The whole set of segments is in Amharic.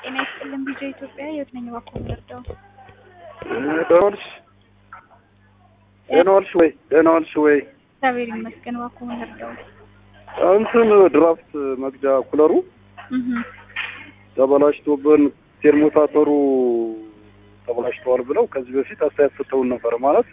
ጤና ይስጥልን ቢጃ ኢትዮጵያ የት ነኝ እባክዎ የምወርደው? ደህና ዋልሽ? ደህና ዋልሽ ወይ? ደህና ዋልሽ ወይ? እግዚአብሔር ይመስገን እባክዎ የምወርደው? እንትን ድራፍት መግጃ ኩለሩ እህ ተበላሽቶብን ቴርሞታተሩ ተበላሽተዋል ብለው ከዚህ በፊት አስተያየት ሰጥተውን ነበር። ማለት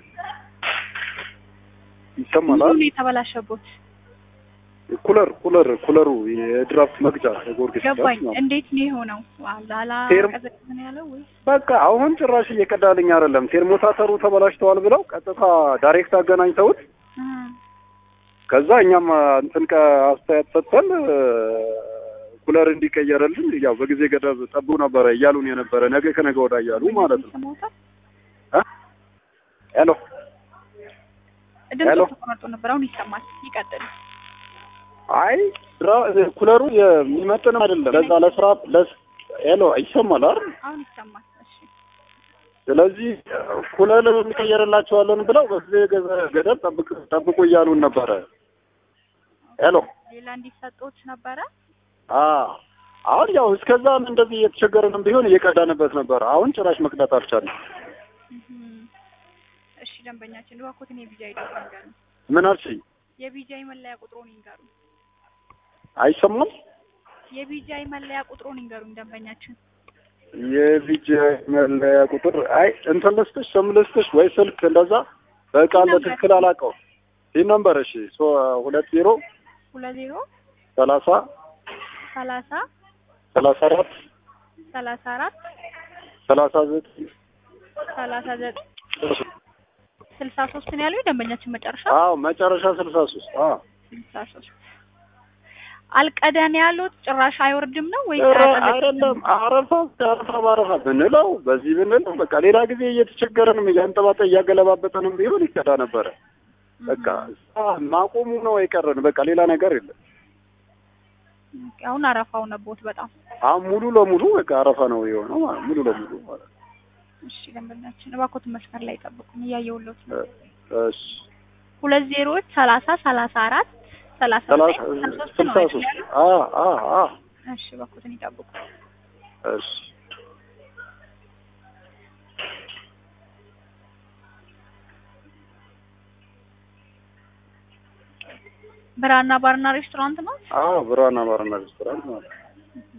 ይሰማላል። ምኑን የተበላሸቦት? ኩለር ኩለር ኩለሩ የድራፍት መግጃ የጎርጊስ ገባኝ። ድራፍት ነው። እንዴት ነው የሆነው? አላላ ቴርም- ቀዘቅዝ ነው ያለው ወይ? በቃ አሁን ጭራሽ እየቀዳልኝ አይደለም። ቴርሞታተሩ ተበላሽተዋል ብለው ቀጥታ ዳይሬክት አገናኝተውት እ ከዛ እኛም እንትን አስተያየት ሰጥተን እ፣ ኩለር እንዲቀየርልን ያው በጊዜ ገደብ ጠብቁ ነበረ እያሉን የነበረ ነገ ከነገ ወዳ እያሉ ማለት ነው። ይሰማዎታል? እ? ሄሎ ድምፁ ሄሎ። ተቆራርጦ ነበር። አሁን ይሰማል። ይቀጥል። አይ ድራ- ኩለሩ የሚመጥን አይደለም ለዛ ለስራ ለስ ሄሎ ይሰማል አይደል? አሁን ይሰማል። እሺ ስለዚህ ኩለር እንቀየርላቸዋለን ብለው በጊዜ ገ- ገደብ ጠብቅ ጠብቁ እያሉን ነበረ። ሄሎ ሌላ እንዲሰጡት ነበረ። አ አሁን ያው እስከዛም እንደዚህ እየተቸገረንም ቢሆን እየቀዳንበት ነበር። አሁን ጭራሽ መቅዳት አልቻለም። እህ እሺ ደንበኛችን እባክዎትን የቢጃይ ቁጥሩን ይንገሩን። ምን አልሽኝ? የቢጃይ መለያ ቁጥሩን ይንገሩን። አይሰማም? የቢጃይ መለያ ቁጥሩን ይንገሩን ደንበኛችን። የቪጂ መለያ ቁጥር አይ እንትን ልስጥሽ፣ ስም ልስጥሽ ወይ ስልክ እንደዛ በቃል በትክክል አላውቀውም። ይህ ነምበር እሺ፣ ሶ ሁለት ዜሮ ሁለት ዜሮ ሰላሳ ሰላሳ ሰላሳ አራት ሰላሳ አራት ሰላሳ ዘጠኝ ሰላሳ ዘጠኝ ስልሳ ሶስት ነው ያለው የደንበኛችን መጨረሻ አዎ መጨረሻ ስልሳ ሶስት አዎ ስልሳ ሶስት አልቀዳን ያሉት ጭራሽ አይወርድም ነው ወይ ኧረ አይደለም አረፋ አረፋ ባረፋ ብንለው በዚህ ብንለው በቃ ሌላ ጊዜ እየተቸገረንም እያንጠባጠ እያገለባበጠንም ቢሆን ይቀዳ ነበረ። በቃ አ- ማቆሙ ነው የቀረን። በቃ ሌላ ነገር የለም። አሁን አረፋው ነቦት በጣም አሁን ሙሉ ለሙሉ በቃ አረፋ ነው የሆነው ማለት ሙሉ ለሙሉ ማለት ነው። እሺ ደንበኛችን እባክዎትን መስመር ላይ ጠብቁን እያየሁልዎት ነው እ- እሺ ሁለት ዜሮዎች ሰላሳ ሰላሳ አራት ሰላሳ ሰላሳ ዘጠኝ ስልሳ ሶስት ነው ስልሳ አይደል ሶስት ያለው? አ አ አ እሺ እባክዎትን ይጠብቁ እሺ ብራና ባርና ሬስቶራንት ነው አዎ ብርሃን ባርና ሬስቶራንት ማለት ነው።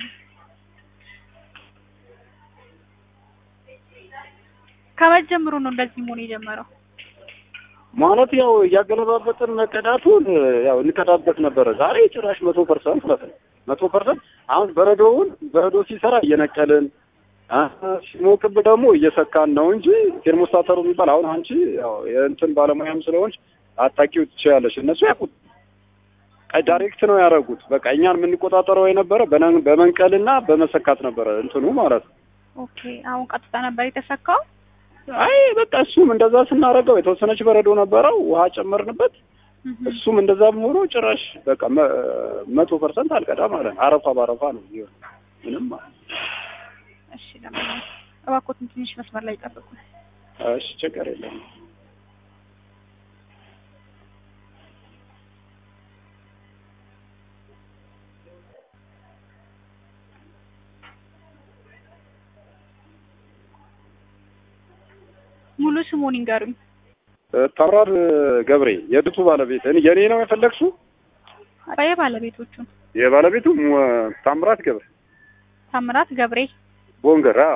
ከመጀመሩ ነው እንደዚህ መሆን የጀመረው ማለት ያው እያገለባበጥን መቀዳቱን ያው እንቀዳበት ነበረ። ዛሬ ጭራሽ መቶ ፐርሰንት ማለት ነው መቶ ፐርሰንት አሁን በረዶውን በረዶ ሲሰራ እየነቀልን አ፣ ሲሞቅብ ደግሞ እየሰካን ነው እንጂ ቴርሞስታተሩ የሚባል አሁን አንቺ ያው የእንትን ባለሙያም ስለሆንሽ አታውቂው ትችያለሽ። እነሱ ያውቁት ቀይ ዳይሬክት ነው ያደረጉት። በቃ እኛን የምንቆጣጠረው የነበረ በነ- በመንቀልና በመሰካት ነበረ እንትኑ ማለት ነው። ኦኬ አሁን ቀጥታ ነበር የተሰካው አይ በቃ እሱም እንደዛ ስናደርገው የተወሰነች በረዶ ነበረው፣ ውሃ ጨመርንበት። እህ እሱም እንደዛም ሆኖ ጭራሽ በቃ መ- መቶ ፐርሰንት አልቀዳ ማለት ነው። አረፋ ባረፋ ነው የሚሆን ምንም ማለት ነው። እሺ ደንበኛችን እባክዎትን ትንሽ መስመር ላይ ጠብቁ እሺ ችግር የለም። ሙሉ ስሙን ይንገሩኝ እ፣ ታምራት ገብሬ የድቱ ባለቤት እኔ የኔ ነው የፈለግሽው? አባዬ ባለቤቶቹን የባለቤቱ ሙ- ታምራት ገብሬ ታምራት ገብሬ ቦንገር። አዎ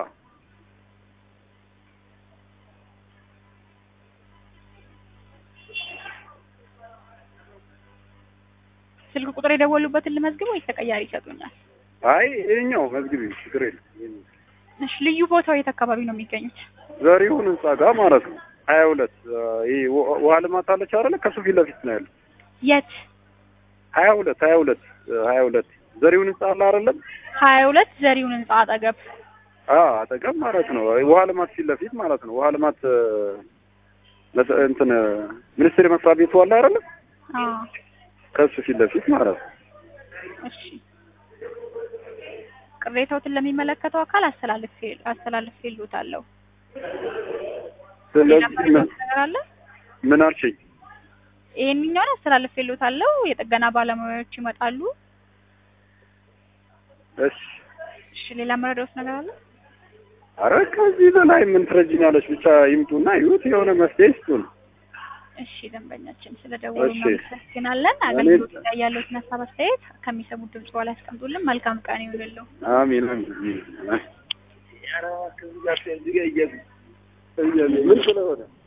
ስልክ ቁጥር የደወሉበትን ልመዝግብ ወይስ ተቀያሪ ይሰጡኛል? አይ ይኸኛው መዝግቢ ችግር የለም። እሺ ልዩ ቦታው የት አካባቢ ነው የሚገኙት? ዘሪሁን ህንጻ ጋር ማለት ነው። ሀያ ሁለት ይሄ ውሃ- ውሃ ልማት አለች አይደለ? ከሱ ፊት ለፊት ነው ያለው። የት? ሀያ ሁለት ሀያ ሁለት ሀያ ሁለት ዘሪሁን ህንጻ አለ አይደለም? ሀያ ሁለት ዘሪሁን ህንጻ አጠገብ። አዎ አጠገብ ማለት ነው። ውሃ ልማት ፊት ለፊት ማለት ነው። ውሃ ልማት እ፣ መስ- እንትን እ፣ ሚኒስቴር መስሪያ ቤቱ አለ አይደለም? አዎ ከሱ ፊት ለፊት ማለት ነው። እሺ ቅሬታዎትን ለሚመለከተው አካል አስተላልፌ አስተላልፌልዎታለሁ። ሌላ ስለዚህ ምን መረጃ ነገር አለ? ምን አልሽኝ? ይሄንኛውን አስተላልፌልዎታለሁ። የጥገና ባለሙያዎች ይመጣሉ። እሺ እሺ ሌላ መረዳት ነገር አለ? አረ ከዚህ በላይ ምን ትረጅኛለች? ብቻ ይምጡና ይዩት፣ የሆነ መፍትሄ ይስጡን። እሺ ደንበኛችን ስለደወሉ እሺ። እናመሰግናለን። አገልግሎት ላይ ያለዎትን ሀሳብ አስተያየት ከሚሰሙት ድምጽ በኋላ ያስቀምጡልን። መልካም ቀን ይሁንልዎ። አሚን አሚን። ምን ስለሆነ